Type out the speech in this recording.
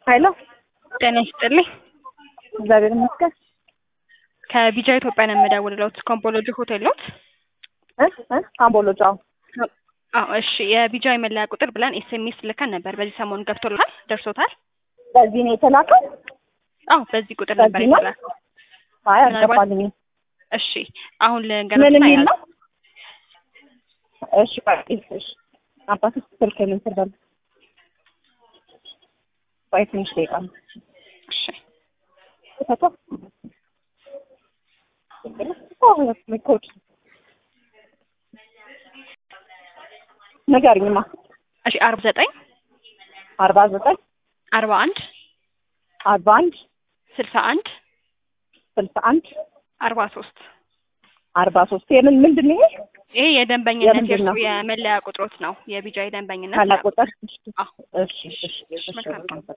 ኃይሎ ጤና ይስጥልኝ። እግዚአብሔር ይመስገን። ከቢጃ ኢትዮጵያ ነው የምደውልልዎት። ኮምቦሎጂ ሆቴል ኖት? እ እ አምቦሎጅ አዎ። አዎ እሺ። የቢጃ የመለያ ቁጥር ብለን ኤስኤምኤስ ልከን ነበር። በዚህ ሰሞን ገብቶልሃል? ደርሶታል? በዚህ ነው የተላከው? አዎ በዚህ ቁጥር ነበር በዚህ ነው? የተላከው። አይ ምናልባት- አልገባልኝም። እሺ አሁን ምን ልንገራችሁና የሚል ያዝ ነው? እሺ ቆይ እሺ አባትህ ስልክ ምን ትርዳል? ቆይ ትንሽ ደቂቃ ነው። እሺ ተቶ ኮድ ንገሪኝማ። እሺ አርባ ዘጠኝ አርባ ዘጠኝ አርባ አንድ አርባ አንድ ስልሳ አንድ ስልሳ አንድ አርባ ሶስት አርባ ሶስት የምን ምንድን ነው ይሄ? ይሄ የደንበኝነት የምንድን የእርሱ ነው? የመለያ ቁጥሮት ነው። የቢጃ የደንበኝነት ካላ ቁጥር አዎ። እሺ እሺ እሺ መልካም ቀን።